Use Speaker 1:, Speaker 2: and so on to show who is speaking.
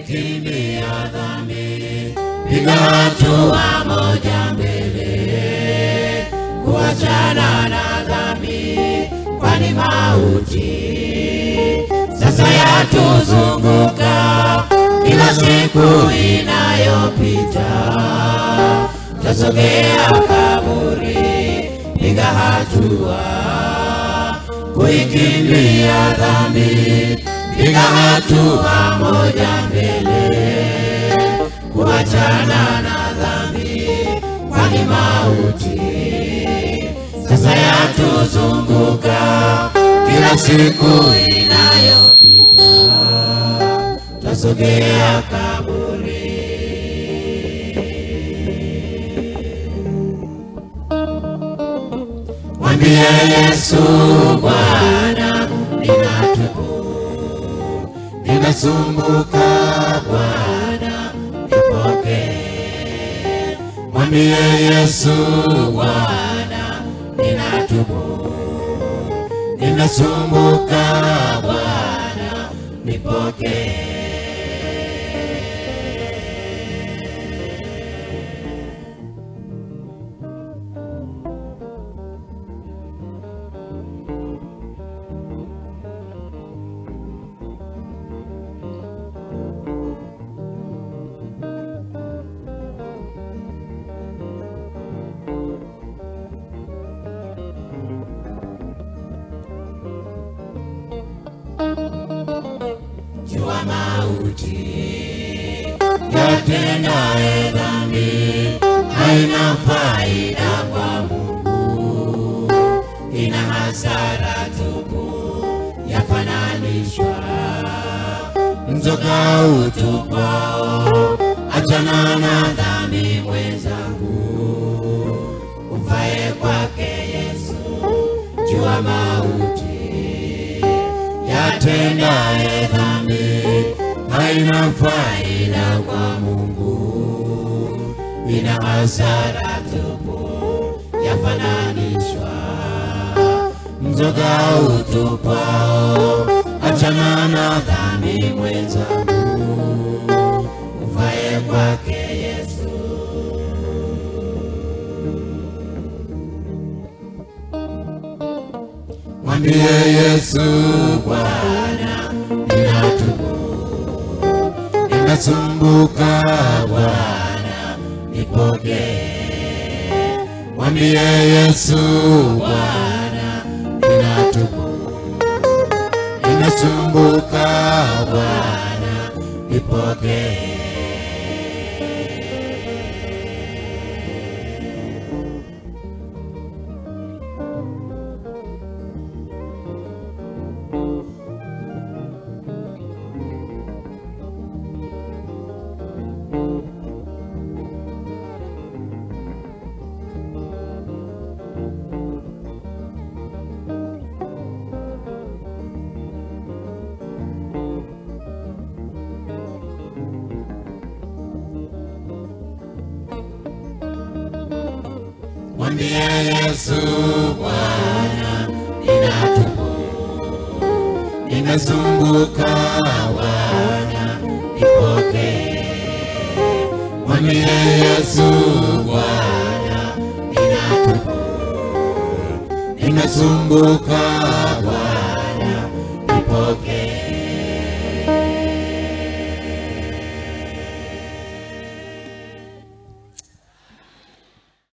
Speaker 1: kuikimbia dhambi, piga hatua moja mbele, kuachana na dhambi, kwani mauti sasa yatuzunguka kila siku inayopita, tasogea kaburi, piga hatua kuikimbia dhambi, piga hatua moja mbele, kuachana na dhambi, kwani mauti sasa yatuzunguka kila siku inayopita, tasogea kaburi. Mwambie Yesu, Bwana, ninatubu, ninasumbuka, Bwana, nipokee. Mwambie Yesu, Bwana, ninatubu, ninasumbuka, Bwana, nipokee. jua mauti yatendaye dhambi haina faida kwa Mungu, ina hasara tupu, yafananishwa mzoga utupao. Achana na dhambi mwenzangu, ufaye kwake Yesu, jua mauti yatendaye dhambi haina faida kwa Mungu, ina hasara tupu, yafananishwa mzoga utupao. Achana na dhambi mwenzangu, ufaye kwake Yesu. Mwambie Yesu, Bwana, ninatubu, ninasumbuka, Bwana, nipokee. Mwambie Yesu, Bwana, ninatubu, ninasumbuka, Bwana, nipokee. Mwambie Yesu, Bwana, ninatubu, ninasumbuka, Bwana, nipokee. Mwambie Yesu, Bwana, ninatubu, ninasumbuka, Bwana, nipokee.